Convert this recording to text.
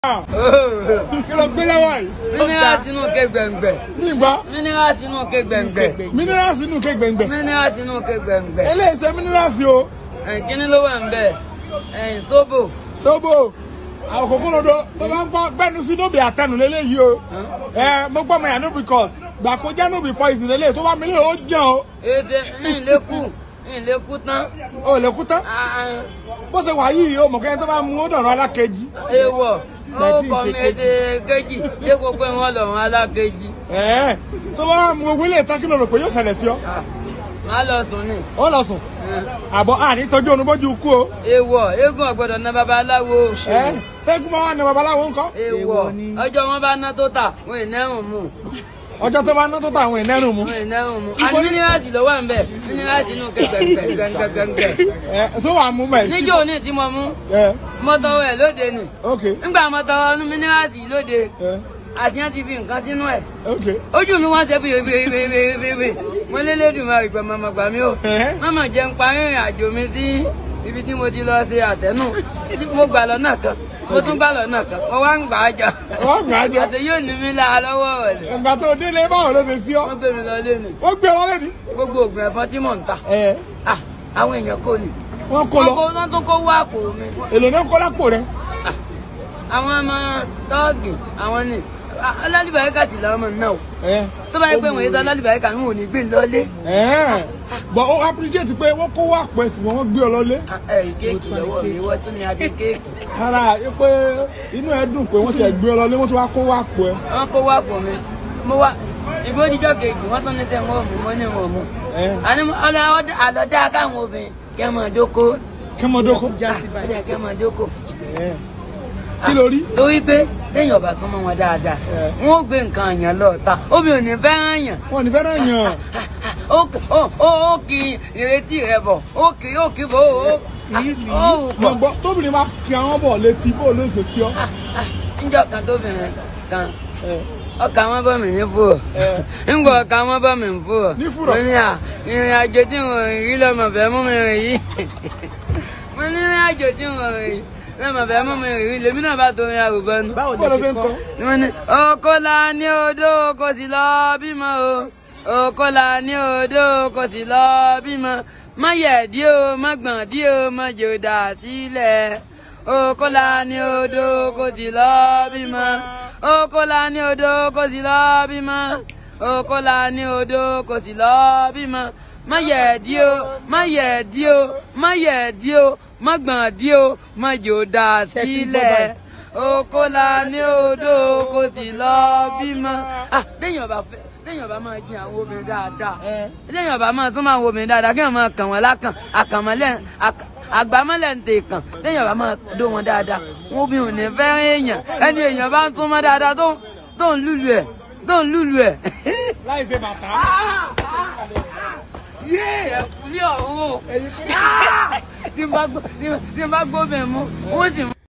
kí ló gbé lọ́wọ́ yìí. mineral tinú ké gbẹ̀ngbẹ̀ nígbà mineral tinú ké gbẹ̀ngbẹ̀ minerals inú ké gbẹ̀ngbẹ̀. mineral tinú ké gbẹ̀ngbẹ̀ eléyìí ṣe minerals o ẹ̀yìn kíní ló wà ń bẹ̀ ẹ̀yìn sóbò sóbò àwọn kòkòrò tó bá ń gbọ́ gbẹ́nu sí nóbì àtẹnu lélẹ́yìí o ẹ mo gbọ́ mọ yà no because gbà kó jẹ́ nóbì poison lélẹ́yìí tó bá mi lé o jẹun o èdè ìlékù ìlékù tán ò lè kú tán bó ṣe wà yìí o mọ̀ kẹ́ni tó bá mu ó dọ̀rọ̀ alákejì ewọ ó kọ mi èdè kejì dé gbogbo ìwọ̀n lọ́rùn alákejì ẹ̀ tó bá mu gbogbo ilé ìtàn kí ló rò pé yóò ṣẹlẹ̀ sí ọ má lọ sùn ní. ó lọ sùn àbọ̀ àní tọ́jú onúbójú kú o ewọ eégún ọ̀gbọ́dọ̀ ná babaláwo ẹ tẹ́gùn máa wà ní babaláwo ńkọ́ ewọ ọjọ́ wọn bá ná tó tà wọn ì nẹ́rùn mú ọjọ́ tó bá ná tó tà àwọn ìnẹ́rùn mu wọn ì nẹ́rùn mú àní mínírààtì ló wà ń bẹ̀ mínírààtì inú ké gbẹ̀ngbẹ̀ngbẹ̀ngbẹ̀ ẹ tó wà mú mẹ́ níjó ní tí mo mú ẹ mọ́tọ́wọ́ ẹ̀ lóde nì ok nígbà mọ́tọ́wọ́ ní mínírààtì lóde ẹ àtìyàn ti fi nǹkan sínú ẹ̀ ok ojú mi wọ́n ṣe bíbíbíbíbíbí mo lélédùn máa gbà màmá gbà mí o Ẹ̀hẹ́. màmá jẹ́ ń parí ìrìn àjò mi sí ibi tí mo ti lọ ṣe àtẹ̀nù tí mo gbà lọ́nà kan mo tún gbà lọ́nà kan mo wá ń gbà á jà wọ́n gbà á jọ àti yóò ní mi lára lọ́wọ́ rẹ̀ ìgbà tó délé báwo ló ṣe sí ọ wọ́n gbé mi lọ lé ni wọ́n gbé ọ lẹ́ni gbogbo oògùn ẹ̀fọn tí mò ń ta ẹ Ah, àwọn èèyàn kò ní wọ́n kó wọ́n lọ kó wọ́n tún kó wá àpò mi èlò náà kó lápò rẹ Ah, àwọn ọmọ tọ́ọ̀gì àwọn ni alálìbáyíkà ti làwọn ọmọ náà o ẹ tó bá yẹ pé wọ́n yé sọ alálìbáyíkà mi ò ní gbé lọ́lé ẹ bọ̀ ó appreciate pé wọ́n kó wá pẹ̀ sí wọn gbé ọ lọlé ẹ kéèkì lọ́wọ́ mi wọ́n tún ní adé kéèkì ara ẹ pé inú ẹ dùn pé wọ́n ti gbé ọ lọlé wọ́n ti wá kó wá pọ̀ ẹ wọ́n kó wá pọ̀ mi mo wá ìgbó díjọ́ kejì wọ́n tún ní sẹ́ wọ́n mú mọ́ ní wọn mú ẹ àní àlọ́dá káwọn obìnrin kẹ́ mọ̀ dóko kẹmọdókó àdé kẹ́ mọ̀ dóko ẹ kí ló rí torí pé lẹ́yìn ọ̀bà súnmọ́ wọn dáadáa Ẹ. wọ́n ó gbé nǹkan àyàn lọ́ọ̀ta obìnrin ò ní fẹ́ràn yàn wọn ò ní fẹ́ràn yàn ó ó ó ó kì í ìrètí rẹ bọ̀ ó kì í ó kì í bọ̀ ó ó ó mo pọ̀ gbọ́ tóbìnrin bá kí àwọn bọ̀ létí bó ló ṣe sí ọ níjọ́ kan tóbìnrin kan ẹ ọkà wọn bọ mi ní fúrọ ẹ ńgbọ ọkà wọn bọ mi ní fúrọ Ní fùrọ̀? mo ní à ìrìn àjò tí mo rìn rí lọmọ fẹ́ mú mi rìn yìí mo ní ìrìn àjò tí mo rìn yìí lọmọ fẹ́ mú mi rìn yìí lèmi náà bá torin àrùbọ nu báwo bó ló lè ṣe ṣe ń kọ́ kọ́ mo ní oko la ní odò kò sì lọ bímọ o oko la ní odò kò sì lọ bímọ má yẹ̀ dí o má gbọ̀n dí o má jò dà sílẹ̀ oko la ní odò kò sì lọ bímọ oko la ní odò kò sì lọ bímọ oko la ní odò kò sì lọ bímọ má yẹ̀ dí o má yẹ̀ dí o má yẹ̀ dí o má gbọ̀n dí o má jò dà Ṣé ti gbọ́ sílẹ̀ báyìí? oko la ní odò kò sì lọ bímọ. Ah, téèyàn bá fẹ́ téèyàn bá máa jin àwọn obìnrin dáadáa ẹ téèyàn bá máa tún máa wo obìnrin dáadáa kéèyàn máa kàn wọ́n lákàn àkànmọ́lẹ̀ àk- àgbámọ́lẹ̀ ń tè kàn téèyàn bá máa dó wọn dáadáa wọn obìnrin ò ní fẹ́ èèyàn ẹni èèyàn bá ń tún mọ́ dáadáa tó tó ń lùlù ẹ̀ tó ń lùlù ẹ̀. láì ṣe bàtà yé ẹ̀kúlé ọ̀hún o ẹyin kúrò. tí n bá gbọ́ tí n bá gbọ́ bẹ̀ mú wọ́n sì